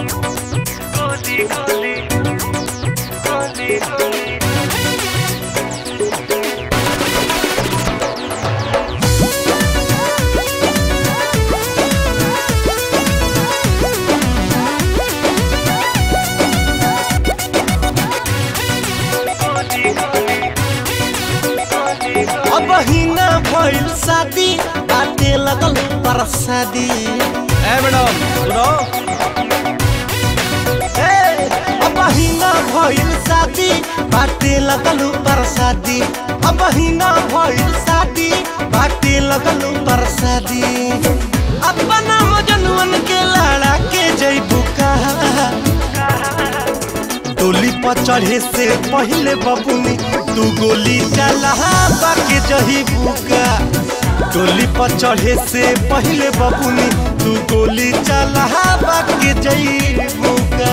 गोली गोली गोली गोली गोली गोली गोली अब हिना भइल शादी बाटे लगल परसादी ए मैडम सुनो ए, अब हिना भइल शादी बाटे लगल परसादी अब हिना भइल शादी बाटे लगल परसादी अपना मजनुअन के लड़ा के जइबू कहा डोली पर चढ़े से पहले बबुनी तू गोली चला बाके जही बुका डोली पर चढ़े से पहले बबुनी तू गोली चला बाके जही बुका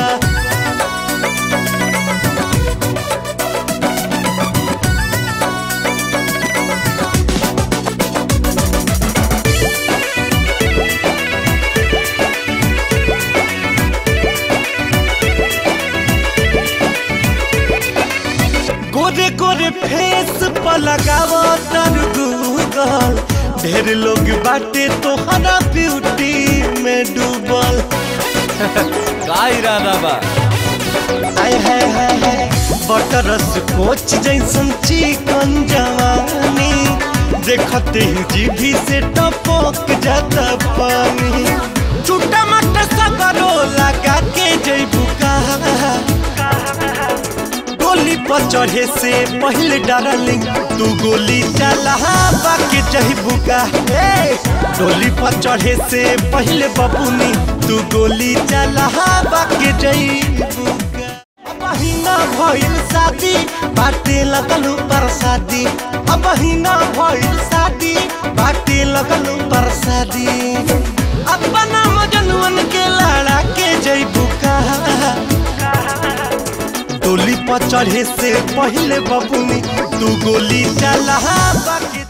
गोरे गोरे फेस पर लगावो तर गूगल ढेर लोग बाटे तोहरा ब्यूटी में डूबल का इरादा बा आय हाय हाय हाय बटरस कोच जैसन चिकन जवानी देखते ही जीभी से टपक जाता पानी छोटा मोटा सगरो लगा के जैबू कहा गोली पर चढ़े से पहले डार्लिंग तू गोली चला बाकी जहिबू का ए, डोली पर चढ़े से पहले बबुनी तू गोली चला बाकी जहिबू का अब हिना भइल शादी बाटे लगल परसादी अब हिना भइल शादी बाटे लगल परसादी अपना मजनुअन के लड़ा के जइबू कहा डोली पर चढ़े से पहले बबुनी तू गोली चला बाकी